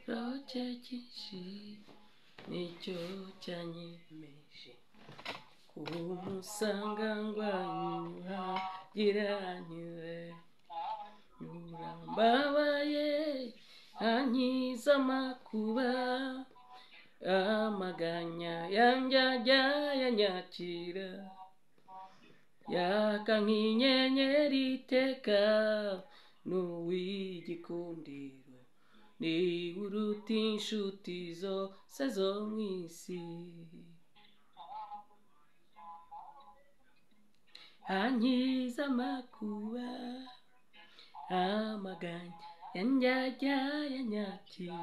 roke cyinshi nicyo cyanyemeje kumusanga ngwanyura giraniwe nurambabaye ankiza amakuba amaganya yanjye ajya yanyakira yaka nk'inyenyeri iteka n'uw'igikundiro niba uruta inshuti zose zo mu isi ankiza amakuba amaganya yanjyajya yanyakira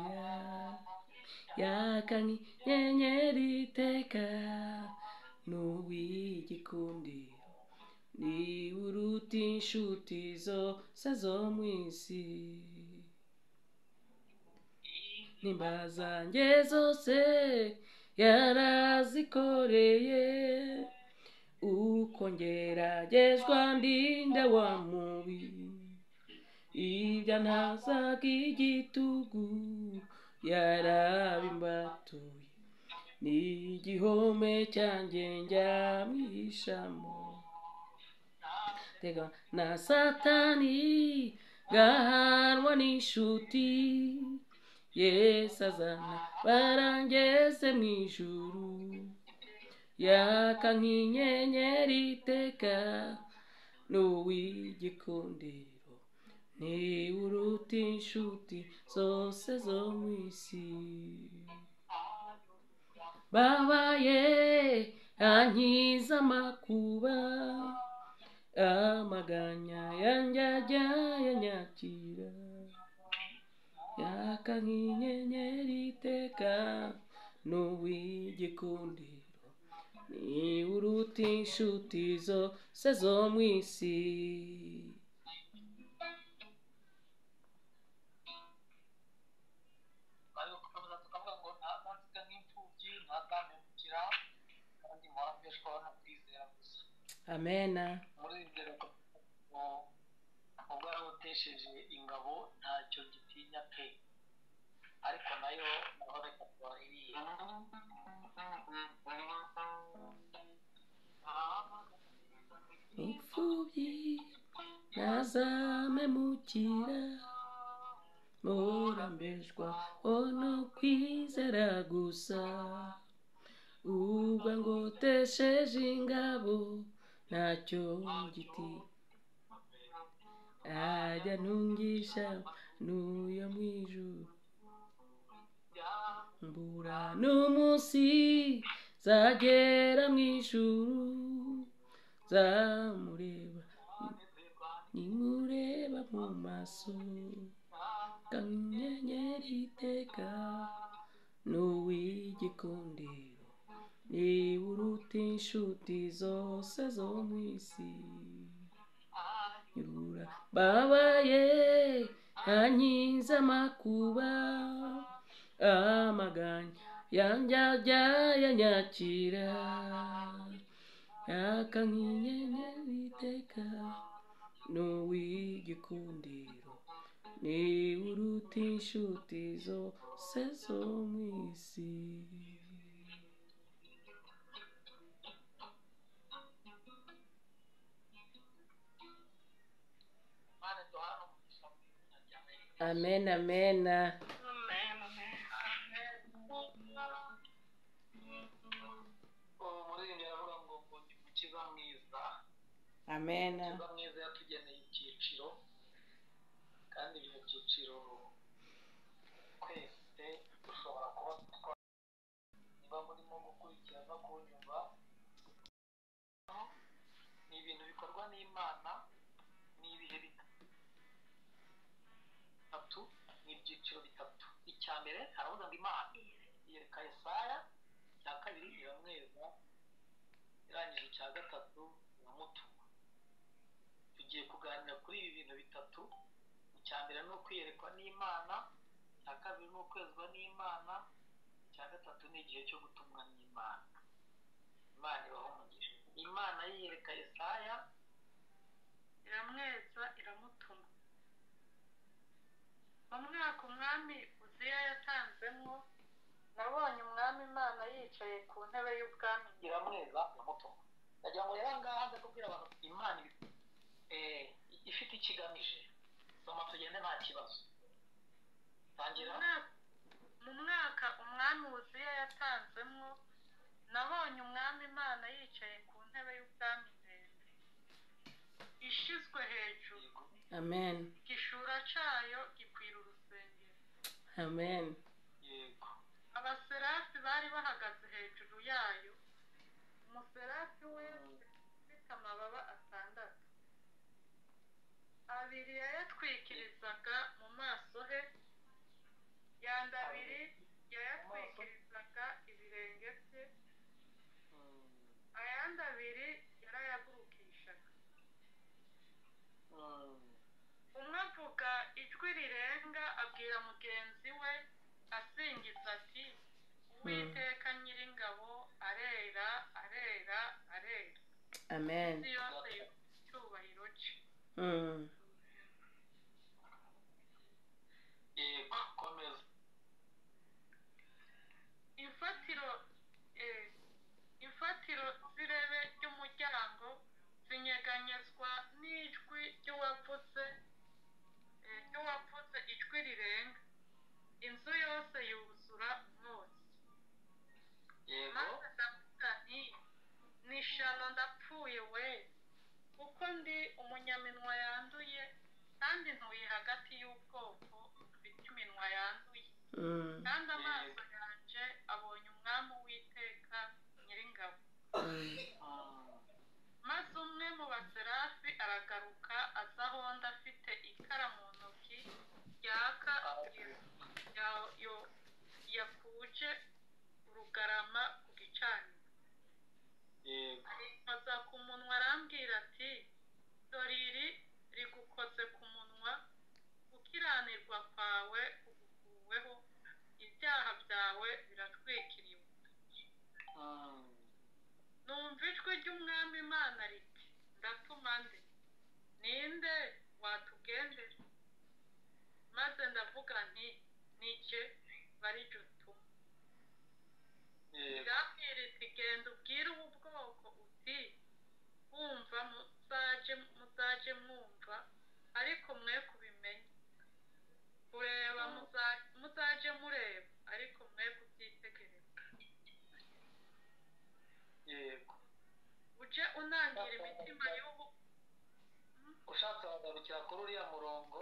yaka nk'inyenyeri iteka n'uw'igikundiro niba uruta inshuti zose zo mu isi nimba zanjye zose yarazikoreye uko ngeragezwa ndinda wa mubi ibyo ntazaga igitugu yarabimbatuye ni igihome cyanjye njyamwishamo tega na satani gahanwa n'inshuti yesu azana barangeze mu ijuru yaka nk'inyenyeri iteka n'uw'igikundiro niba uruta inshuti zose zo mu isi babaye ankiza amakuba amaganya yanjyajya yanyakira yaka nk'inyenyeri iteka n'uw'igikundiro niba uruta inshuti zose zo mu isi amena muri ibyo ubwo yarawutesheje ingabo ntacyo gitinya pe ariko nayo naho reka twahiriye imfubyi ntazamemukira murambejwa ho no kwizera gusa ubwo ngotesheje ingabo ntacyo giti ajya ntungisha n'uyo mu ijuru mbura n'umunsi zagera mu ijuru zamureba nimureba mu maso kanyenyeri iteka n'uw'igikundiro niba uruta inshuti zose zo mu isi nyura babaye ankiza amakuba amaganya yanjyajya yanyakira yaka nk'inyenyeri iteka n'uw'igikundiro niba uruta inshuti zose zo mu isi amen amen umuririmbyi aravuga ngo ngo ndi mukiza mwiza amen mukiza mwiza yatugeneye ibyiciro kandi ibyo byiciro twese dushobora kuba twatwara niba murimo gukurikira no kunyumva ni ibintu bikorwa n'imana ni ibihe bitatu ni ibyiciro bitatu icya mbere haravuga ngo imana yereka yesaya icya kabiri iramweza irangira igihe cya gatatu uramutuma tugiye kuganira kuri ibi bintu bitatu icya mbere ni ukwiyerekwa n'imana icya kabiri ni ukwezwa n'imana icya gatatu ni igihe cyo gutumwa n'imana imana ibaho umugisha imana yiyereka yesaya iramweza iramutuma mu mwaka umwami uziya yatanzemo nabonye umwami imana yicaye ku ntebe y'ubwami iramweza iramutuma ndagira ngo rero aha ngaha nza kubwira abantu imana ibi- eh, ifite icyo igamije soma tugende nta kibazo Mu tangira mwaka- mu mwaka umwami wuziya yatanzemo nabonye umwami imana yicaye ku ntebe y'ubwami ndende ishyizwe hejuru amen igishura cyayo gikwira urusengero amen yego abaserafi bari bahagaze hejuru yayo umuserafi wese ufite amababa atandatu abiri yayatwikirizaga mu maso he yandi abiri yayatwikirizaga ibirenge bye Mm, ayandi abiri yarayagurukishaga mm. umwe avuga ijwi rirenga abwira mugenzi we asingiza ati uwiteka nyiringabo arera arera arera amen isi yose yuzuye icyubahiro cye Mm. yego komeza imfatiro eh, imfatiro z'irebe ry'umuryango zinyeganyezwa n'ijwi ry'uwavuze eh, ry'uwavuze ijwi rirenga inzu yose yuzura umwotsi yego maze ndavuga nti ni shano ndapfuye we kuko ndi umunyaminwa yanduye kandi ntuye hagati y'ubwoko bufite iminwa yanduye Mm. kandi amaso yanjye abonye umwami w'iteka nyiringabo Mm. Mm, maze umwe mu baserafi aragaruka aza aho undi afite ikara mu ntoki ryaka ya- yo- yakuje urugarama ku gicaniro yego arinkoza ku munwa arambwira ati dore iri rigukoze ku munwa gukiranirwa kwawe ugukuweho ibyaha byawe biratwikiriwe Mm, numva ijwi ry'umwami imana riti ndatuma nde ninde watugendera maze ndavuga nti ni jye bari jye utuma yego irambwira iti genda ubwire ubu bwoko uti bumva muzaje muzaje mwumva ariko mwe kubimenye kureba muza- muzaje mureba ariko mwe kubyitegereza yego uje unangira imitima y'ubu ushatse wagarukira kuri uriya murongo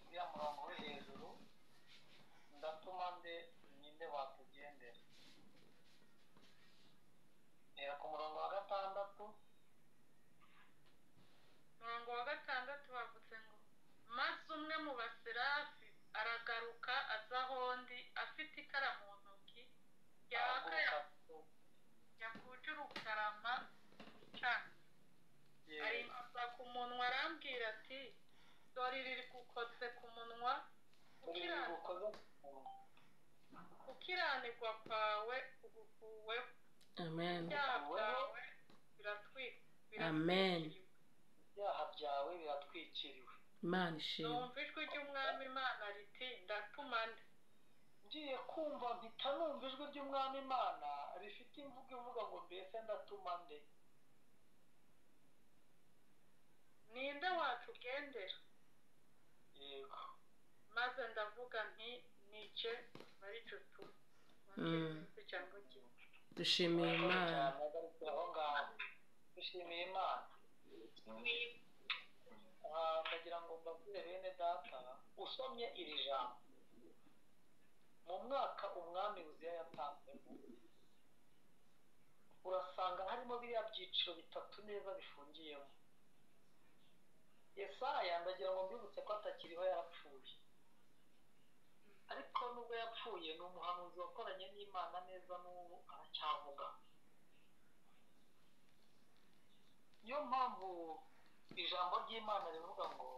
uriya murongo uri hejuru ndatuma nde ninde watugendera reba ku murongo wa gatandatu umurongo wa gatandatu bavuze ngo maze umwe mu baserafi aragaruka aza aho undi afite ikara mu ntoki yaka araguruka yakuje urukarama cyane yego arinkoza ku munwa arambwira ati dore riri gukotse ku munwa uri gukira- gukoze gukiranirwa kwawe ugukuweho amen ibyaha byawe biratwi- Amen. biratwikiriwe ibyaha byawe biratwikiriwe imana ishimwe numva ijwi ry'umwami imana riti ndatuma nde ngiye kumva mpita numva ijwi ry'umwami imana rifite imvugo ivuga ngo mbese ndatuma nde ninde watugendera yego maze ndavuga nti nice bari cutu Mm. cyangwa igihugu dushimiye imana aho ngaho dushimiye imana Ah, ndagira ngo mbabwire bene data usomye iri jambo mu mwaka umwami uziya yatanzemo urasanga harimo biriya byiciro bitatu neza bifungiyemo yesaya ndagira ngo mbibutse ko atakiriho yarapfuye ariko nubwo yapfuye ni umuhanuzi wakoranye n'imana neza n'ubu aracyavuga niyo mpamvu ijambo ry'imana rivuga ngo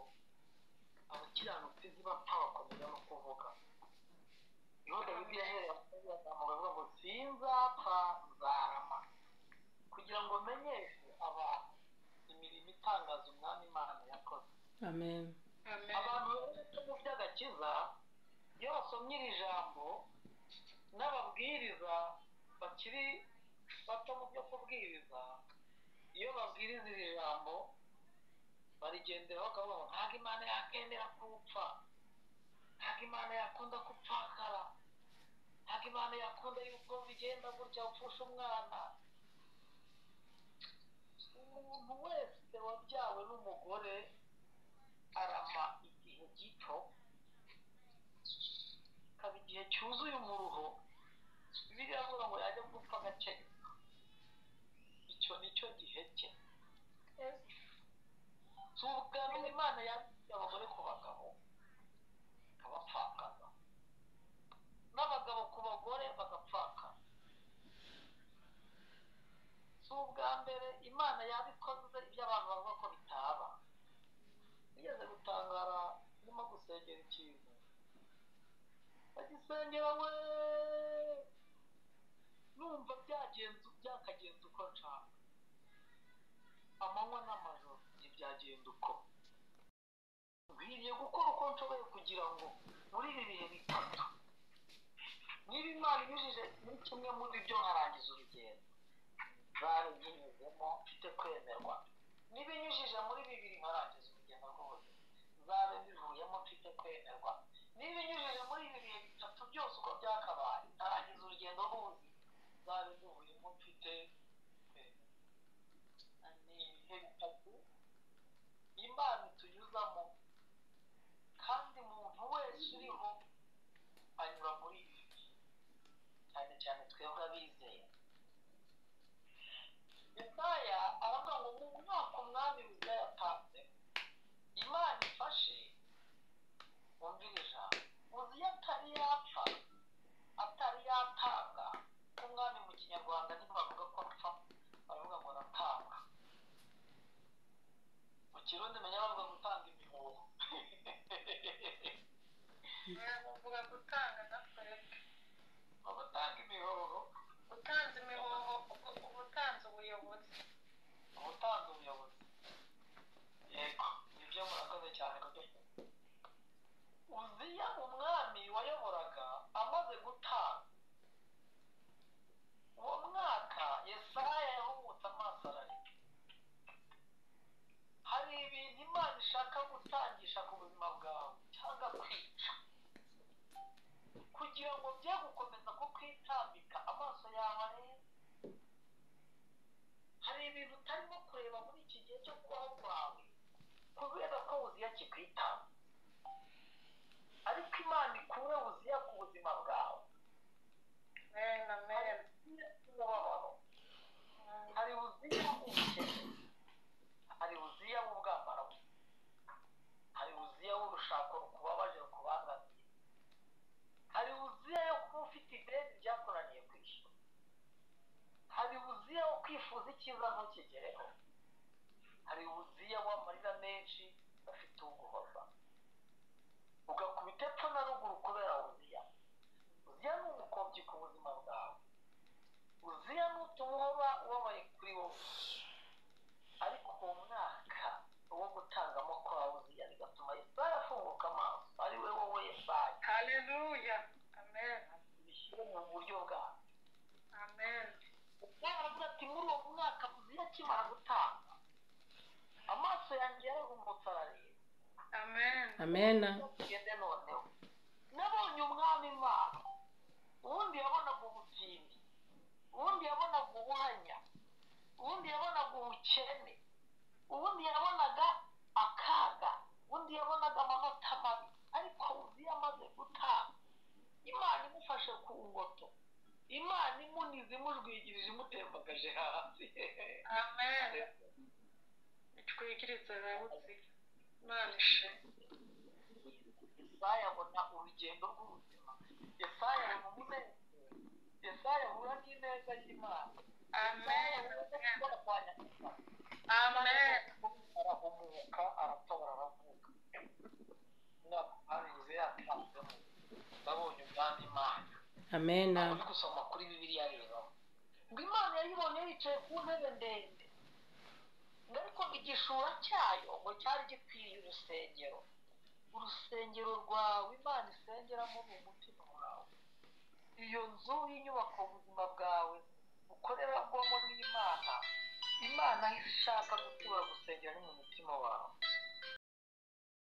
abakiranutsi ntibapfa bakomeza no kuvuga niho dawidi yahereye azamuka avuga ngo sinzapfa nzarama kugira ngo menyeshe abantu imirimo itangaza umwami imana yakoze amen amen abantu bafite mu by'agakiza iyo basomye iri jambo n'ababwiriza bakiri bato mu byo kubwiriza iyo babwiriza iri jambo barigenderaho bakavuga ngo ntabwo imana yakemera kupfa ntabwo imana yakunda gupfakara ntabwo imana yakunda yuko bigenda gutya upfusha umwana umuntu wese wabyawe n'umugore arama igihe gito ikaba igihe cyuzuye umuruho bibiliya iravuga ngo yajya gupfa agace gato. icyo ni cyo gihe cye si ubwa mbere imana yabwiye abagore ku bagabo ikabapfakaza n'abagabo ku bagore bagapfakaza si ubwa mbere imana yabikoze ibyo abantu bavuga ko bitaba nigeze gutangara ndimo gusengera ikintu ndagisengera we numva byagenze byakagenze uko nshaka amanywa n'amajoro ntibyagenda uko nkwiriye gukora uko nshoboye kugira ngo muri ibi bihe bitatu niba imana inyujije muri kimwe muri byo nkarangiza urugendo nzarunyuzemo mfite kwemerwa niba inyujije muri bibiri nkarangiza urugendo rw'ubuzima nzabe mbivuyemo mfite kwemerwa niba inyujije muri ibi bihe bitatu byose uko byakabaye nkarangiza urugendo rw'ubuzima nzabe mbivuyemo mfite kwemerwa ni ibihe bitatu imana itunyuzamo kandi umuntu wese uriho anyura muri ibi bihe cyane cyane twebwe abizeye Yesaya aravuga ngo mu mwaka umwami Bibiliya yatanze Imana ifashe wumvire ijambo uzi iyo atari yapfa atari yatanga nk'umwami mu kinyarwanda ntibavuga ko apfa baravuga ngo aratanga mu kirundi menya bavuga gutanga imihuho baravuga gutanga gasoreka gutanga imihuho utanze imihoho uba utanze ubuyobozi gutanga ubuyobozi yego nibyo murakoze cyane kubyumva uziya umwami wayoboraga amaze gutanga uwo mwaka yesaya yahumutse amaso ararira hari ibintu imana ishaka gutangisha ku buzima bwawe cyangwa kwica kugira ngo bye gukomeza kukwitambika amaso yawe arebe hari ibintu utarimo kureba muri iki gihe cyo kubaho kwawe kubera ko wuziya kikwitaho ariko imana ikure wuziya ku buzima bwawe hari amen amen wuziya umubabaro hari wuziya ubukene hari wuziya w'ubwambarabu hari wuziya w'urushako rukubabaje rukubangamiye hari wuziya yo kuba ufite ideni ryakunaniye kwishyura hari wuziya wo kwifuza icyiza ntukigereho hari wuziya w'amarira menshi afite uguhoza ugakubita epfo na ruguru kubera wuziya uziya ni umukobyi ku buzima bwawe uziya n'utuma uhora ubabaye kuri wowe ariko uwo mwaka wo gutangamo kwa uziya bigatuma yesaya afunguka amaso ari we wowe yesaya haleluya amen bishyire mu buryo bwawe amen yaravuze ati muri uwo mwaka uziya akimara gutanga amaso yanjye yarahumutse arareba amen amena tugende noneho nabonye umwami imana uwundi yabonaga ubutindi uwundi yabonaga ubuhanya uwundi yabonaga ubukene uwundi yabonaga akaga uwundi yabonaga amanota mabi ariko uzi yamaze gutanga imana imufashe ku ngoto imana imunize imujwigirije imutembagaje hasi amen itwikiriza rawuzi imana ishe yesaya abona urugendo rw'ubuzima yesaya abona umunezero yesaya ahura n'ineza y'imana amen Yesaya ahura n'ibyo kurwanya inzara. amen babonye ubwami imana amena uri gusoma kuri bibiliya rero ngo imana yayibonye yicaye ku ntebe ndende ngo ariko igishura cyayo ngo cyari gikwiriye urusengero urusengero rwawe imana isengeramo ni umutima wawe iyo nzu y'inyubako ubuzima bwawe bukorerwamo n'imana imana aho ishaka gutura gusengera ni mu mutima wawe